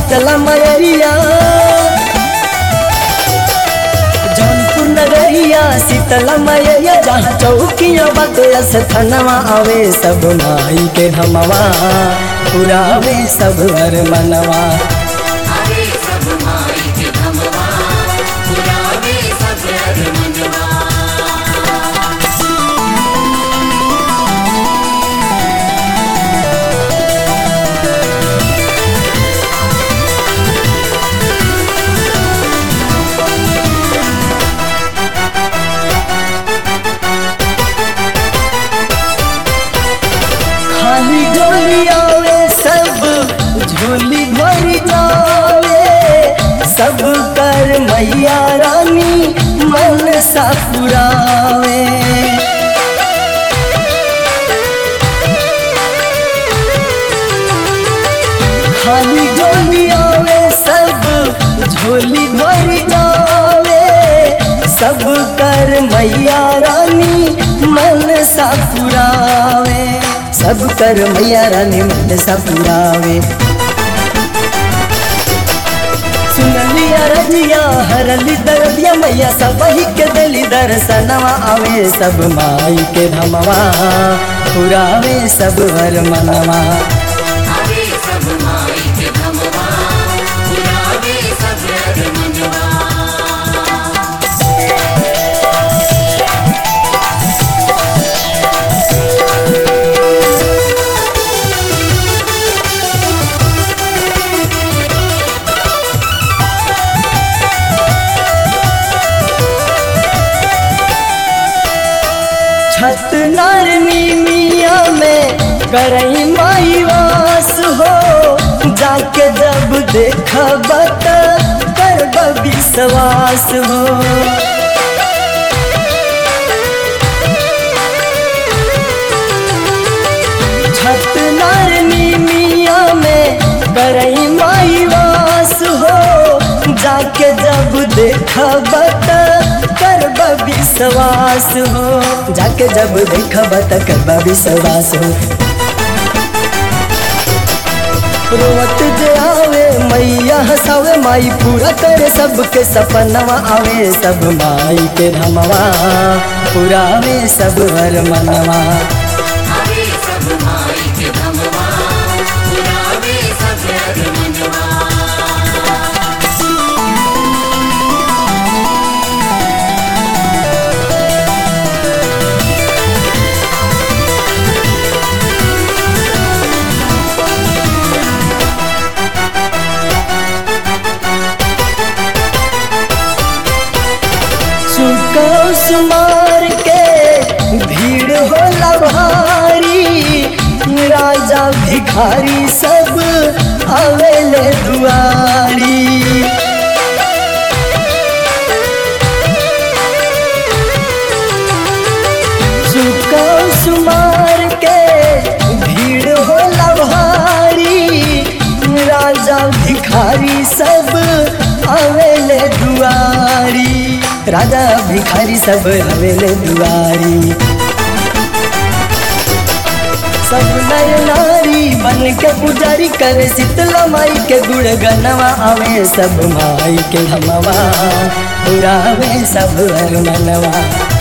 शीतला मयरिया जौनपुर नगरिया शीतला मयरिया जहाँ चौकिया बाटे अस्थनवा आवे सब माई के हमवा पुरावे सब हर मनवा आवे सब माई के धमवा पुरावे सब हर मनवा खाली झोली आवे सब झोली भरी जावे सब कर मैया रानी मन सा पुरावे खाली झोली आवे सब झोली भरी जावे सब कर मैया रानी मन सा पुरावे सब कर मैया रानी मन सा पुरावे सुनलिया रजिया हरली दरदिया मैया सब ही के दिली दर्शनवा आवे सब माई के धमवा पुरावे सब हर मनवा आवे सब माई के धमवा पुरावे सब हर मनवा छत नारनी मिया में करई माई वास हो जाके जब देखा बत कर विश्वास हो छत नारनी मिया में करई माई वास हो जाके जब देखा बत कर विश्वास हो जाके जब देखा बत कर विश्वास हो रोवत जे आवे मैया हसावे माई पूरा करे सबके सपनवा आवे सब माई के धमवा पुरावे सब हर मनवा आवे सब माई के धमवा पुरावे सब हर मनवा सुकौ सुमार के भीड़ होला भारी राजा भिखारी सब आवेले दुआरी सुकौ सुमार के भीड़ होला भारी राजा भिखारी सब आवेले दुआरी राजा भिखारी सब आवेले दुआरी सब नर नारी बन के पुजारी करे शीतला माई के गुण गनवा आवे सब माई के हमवा पुरावे सब हर मनवा